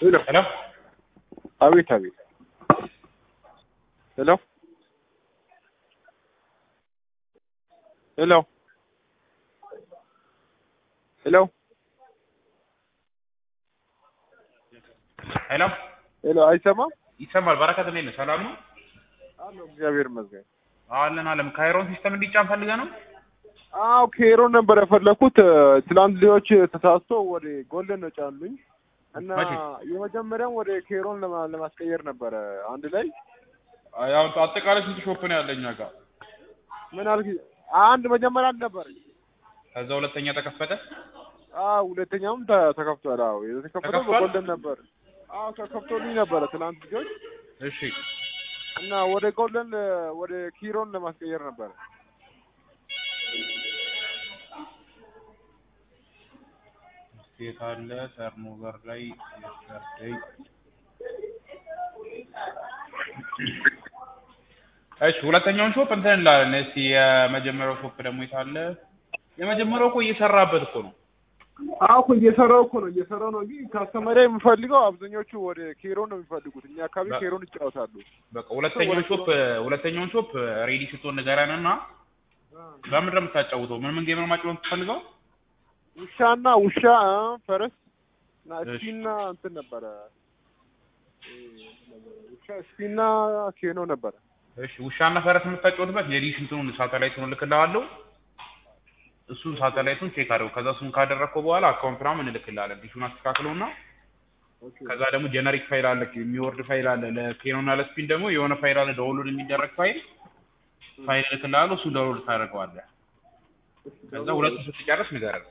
ሄሎ ሄሎ አቤት አቤት ሄሎ ሄሎ ሄሎ ሄሎ ሄሎ አይሰማም ይሰማል። በረከት እንዴት ነህ? ሰላም ነው? አለሁ እግዚአብሔር ይመስገን አለን አለም። ካይሮን ሲስተም እንዲጫን ፈልገህ ነው? አዎ ኬሮን ነበር የፈለኩት ትላንት ልጆች ተሳስቶ ወደ ጎልደን ነው ጫኑኝ እና መቼ? የመጀመሪያም ወደ ኬሮን ለማ- ለማስቀየር ነበረ አንድ ላይ ያው አጠቃላይ ስንት ሾፕ ነው ያለኝ ጋር? ምን አልክ አንድ መጀመሪያ አንድ ነበር ከዛ ሁለተኛ ተከፈተ። አዎ ሁለተኛውም ተ- ተከፍቷል አዎ የተከፈተው ተከፍቷል? በጎልደን ነበር አዎ ተከፍቶልኝ ነበረ ትላንት ልጆች እሺ እና ወደ ጎልደን ወደ ኪሮን ለማስቀየር ነበረ ስቴት አለ ተርኖቨር ላይ የስተርዴይ እሺ ሁለተኛውን ሾፕ እንትን እንላለን። እስቲ የመጀመሪያው ሾፕ ደግሞ የት አለ? የመጀመሪያው እኮ እየሰራበት እኮ ነው። አዎ እኮ እየሰራው እኮ ነው እየሰራው ነው እንጂ ካስተመሪያ የምፈልገው አብዛኞቹ ወደ ኬሮን ነው የሚፈልጉት እኛ አካባቢ በ- ኬሮን ይጫወታሉ በቃ ሁለተኛውን ሾፕ ሁለተኛውን ሾፕ ሬዲ ስትሆን ንገረን እና በምንድን ነው የምታጫውተው? ምን ምን ጌም ነው ማጫወት የምትፈልገው? ውሻና ውሻ እ፣ ፈረስ እና እሺ። እስፒና እንትን ነበረ እ፣ ውሻ እስፒና ኬኖ ነበረ እሺ ውሻና ፈረስ የምታጫወትበት የዲሽ እንትኑን ሳተላይቱን እልክልሃለሁ። እሱን ሳተላይቱን ቼክ አድርገው። ከዛ እሱን ካደረግከው በኋላ አካውንት ምናምን እንልክልሃለን። ዲሹን አስተካክለውና ከዛ ደግሞ ጀነሪክ ፋይል አለ፣ የሚወርድ ፋይል አለ። ለኬኖና ለስፒን ደግሞ የሆነ ፋይል አለ፣ ዳውንሎድ የሚደረግ ፋይል ፋይል እልክልሃለሁ። እሱን ዳውንሎድ ታደርገዋለህ። ከዛ ሁለቱ ስትጨርስ ንገረን።